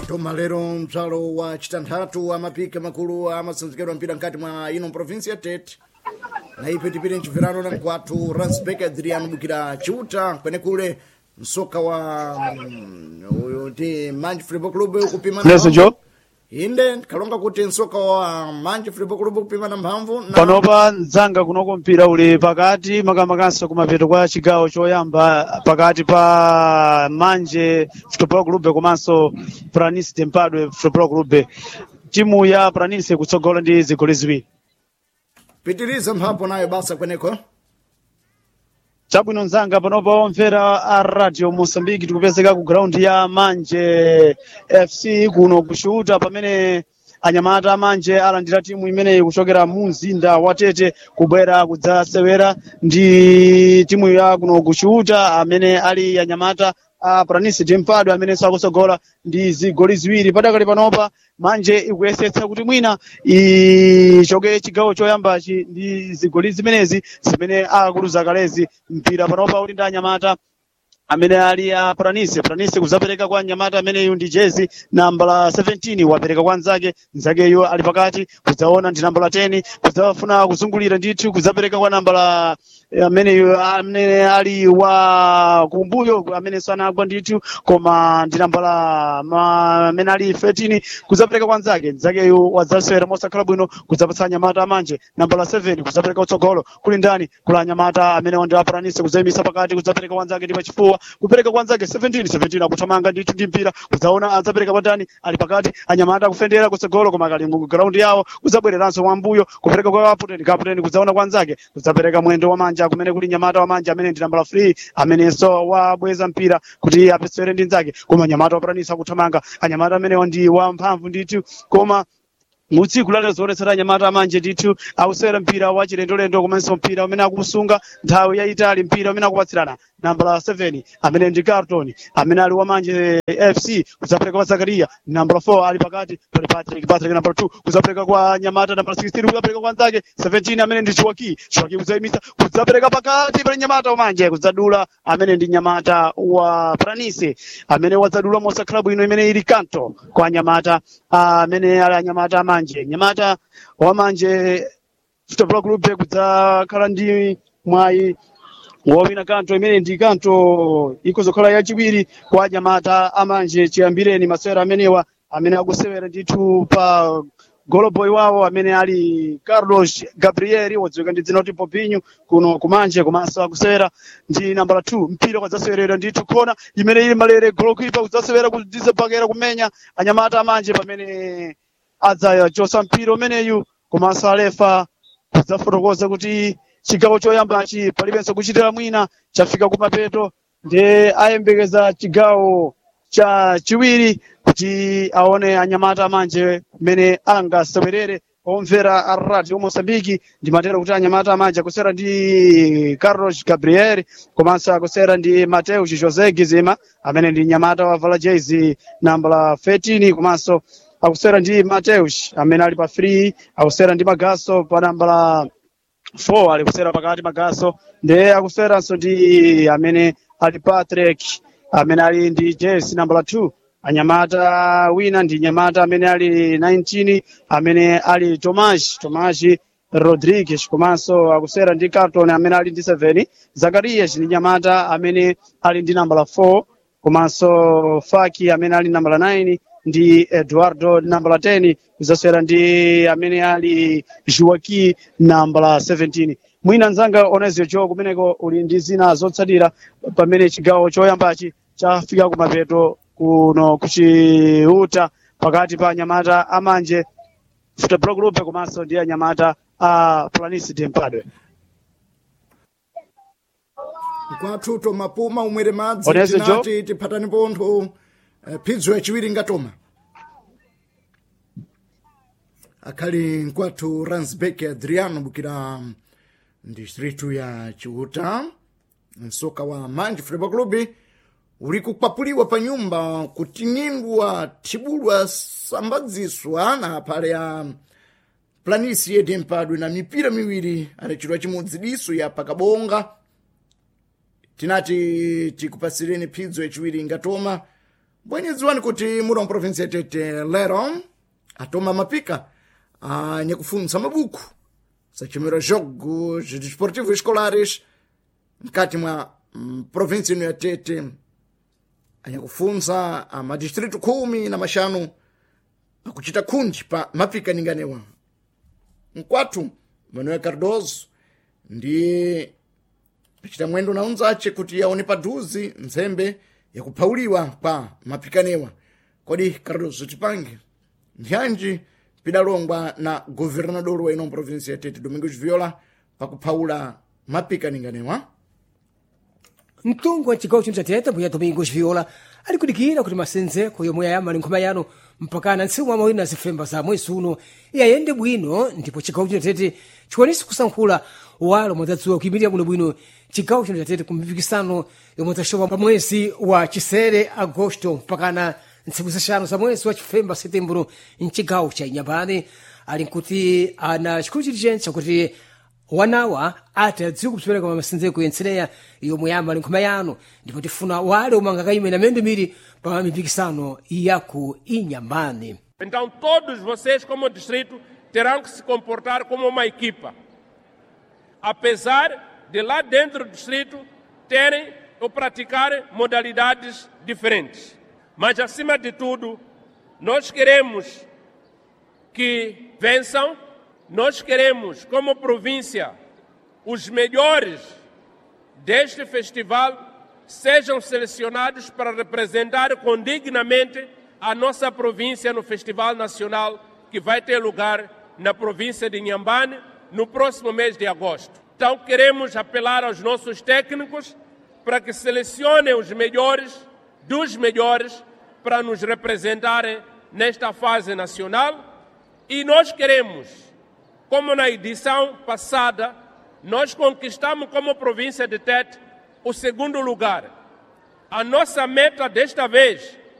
toma lero mtswalo wa chitanthatu amapika makulu amasanzikidwa mpira mkati mwa ino provinsi ya tete na ife tipite mchibverano na mkwathu ransbek adriano bukira chiuta kwenekule msoka wa mm, uyu ti manji football club kupimana Leso mphamvu. jo inde kalonga kuti msoka wa manji football club kupimana mphamvu na panopa mdzanga kunoko mpira uli pakati makamakanso kumapeto kwa chigawo choyamba pakati pa manje football club komanso pranis tempadwe football club timu ya pranis kutsogola ndi zigoli ziwiri pitiriza mphamvu nayo basa kweneko chabwino mdzanga panopa omvera a radio mosambiki tikupezeka ku ground ya manje fc kuno kushuta pamene anyamata amanje alandira timu imeneyi kuchokera mu mzinda wa tete kubwera kudzasewera ndi timu ya kuno kushuta amene ali anyamata a pranis tempadwe amene sakusogola ndi zigoli ziwiri padakali panopa manje ikuyesetsa kuti mwina ichoke chigawo choyambachi ndi zigoli zimenezi zimene akuluza kalezi mpira panopa uli ndi anyamata amene ali a pranise pranise kuzapereka kwa nyamata ameneyu ndi jezi nambala 17 wapereka kwa nzake nzakeyo ali pakati kudzaona ndi nambala 10 kudzafuna kuzungulira ndithu kudzapereka kwa nambala eh, ameneyu amene ali wa kumbuyo amene sanagwa ndithu koma ndi nambala ma- amene ali 13 kudzapereka kwa nzake nzakeyo wadzasewera mosakhala bwino kudzapatsa nyamata amanje nambala 7 kudzapereka utsogolo kuli ndani kula nyamata amene wandi apranise kudzayimisa pakati kudzapereka kwa nzake ndi pachifuwa kupereka kwa nzake 17 17 akuthamanga ndithu ndi mpira kudzaona adzapereka kwa ndani ali pakati anyamata akufendera kutsogolo koma akali mu ground yawo kudzabwereranso mwambuyo kupereka kwa kaputeni kaputeni kudzaona kwa nzake kudzapereka mwendo wa manja kumene kuli nyamata wa manja amene ndi nambala 3 amenenso wabweza mpira kuti apesere ndi nzake koma nyamata wapranisa akuthamanga anyamata amenewa ndi wamphamvu ndithu koma mutsiku lale zoonetsera anyamata amanje ndithu ausewera mpira wa chilendolendo komanso mpira umene akusunga nthawi yayitali mpira umene akupatsirana nambala 7 amene ndi carton amene ali wamanje fc kudzapereka kwa zakariya nambala 4 ali pakati pali patrick patrick nambala 2 kudzapereka kwa nyamata nambala 16 kudzapereka kwa nzake 17 amene ndi chiwaki chiwaki kudzayimisa kudzapereka pakati pali nyamata wamanje kudzadula amene ndi nyamata wa pranise amene wadzadula mosakhala bwino imene ili kanto kwa nyamata amene ali anyamata amanje nyamata wamanje football club kudzakhala ndi mwayi wowina kanto imene ndi kanto ikozokhala yachiwiri kwa nyamata amanje chiyambireni masewera amenewa amene akusewera ndithu pa goloboy wawo amene ali carlos gabriel wadziwika ndi dzina kuti popinyu kuno kumanje komanso akusewera ndi nambala 2 mpira kwadzasewerera ndithu khona imene ili malere golokipa kudzasewera kudzapakera kumenya anyamata amanje pamene adzachosa mpira umeneyu komanso alefa kudzafotokoza kuti chigawo choyambachi palibenso kuchitira mwina chafika kumapeto ndiye ayembekeza chigawo cha chiwiri kuti aone anyamata amanje kumene angasewerere omvera a radio mosambiki ndimatero kuti anyamata amanje akusera ndi carlos gabriel komanso akusera ndi mateus josé gizima amene ndi nyamata wavala jezi nambala 13 komanso akusera ndi mateus amene ali pa free akusera ndi magaso pa nambala 4 ali kusera pakati magaso ndiye akuseranso ndi amene ali patrick amene ali ndi jesi nambala 2 anyamata wina ndi nyamata amene ali 19 amene ali tomas tomas rodrigues komanso akusera ndi carton amene ali ndi 7 zakarias ndi nyamata amene ali ndi nambala 4 komanso faki amene ali nambala 9 ndi eduardo nambala 10 kuzaswera ndi amene ali joaki nambala 17 mwina nzanga onezio jo kumeneko uli ndi zina zotsatira pamene chigawo choyambachi chafika kumapeto kuno kuchiuta pakati pa anyamata amanje football club komanso ndi anyamata a planis tempadwe mkwathu tomapuma umwere madzi Onezo, Joe? tinati tiphatani pontho eh, phidzo yachiwiri ngatoma akhali mkwathu ransbek adriano bukira distritu ya chiuta msoka wa manji football club uli kukwapuliwa pa nyumba kuting'indwa thibulwa sambadziswa na phale ya planisi yedi mpadwe na mipira miwiri adachidwa chimodzi diso ya pakabonga tinati tikupasireni phidzo yachiwiri ngatoma bwenyedziwani kuti muda wa provinsi ya tete lero atoma mapika anyakufunsa mabuku sachimira jogos desportivos escolares mkati mwa mm, provinsi ino ya tete anyakufunsa amadistritu khumi na maxanu akuchita khundi pa mapika ninganewa mkwathu manuel cardoso ndiye achita mwendo na unzace kuti aone padhuzi nzembe yakuphauliwa pa mapikanewa kodi cardoso tipange ndyanji pidalongwa na governador wa ino provinsi ya tete domingos viola pakuphaula mapika ninganewa mtungu wa cigawo chino chatete mbuya domingos viola ali kudikira kuti masenzeko yomwe ayamba ali nkhuma yano mpakana ntsiku mwa mawiri na zifemba za mwezi uno iyayende bwino ndipo cigawo chino chatete chikwanise kusankhula walo mwadzadziwa kuyimirira bwinobwino cigawo chino chatete ku mipikisano yomwe idzaxoka pa mwezi wa chisere agosto mpakana ntsiku zixanu za mwezi wa chifemba setembro mcigawo cha inyambane ali nkuti ana chikulu chilichentsa kuti wanawa ati adziwe kupsopereka masenzeko yensereya yomwe yamba ali nkhuma yano ndipo tifuna wale omwe angakayimena miyendo miri pa mipikisano yaku inyambane Então, todos vocês, como distrito, terão que se comportar como uma equipa. Apesar de lá dentro do distrito terem ou praticarem modalidades diferentes. Mas, acima de tudo, nós queremos que vençam, nós queremos, como província, os melhores deste festival sejam selecionados para representar condignamente a nossa província no Festival Nacional que vai ter lugar na província de Inhambane no próximo mês de agosto. Então queremos apelar aos nossos técnicos para que selecionem os melhores dos melhores para nos representarem nesta fase nacional e nós queremos, como na edição passada, nós conquistamos como província de Tete o segundo lugar. A nossa meta desta vez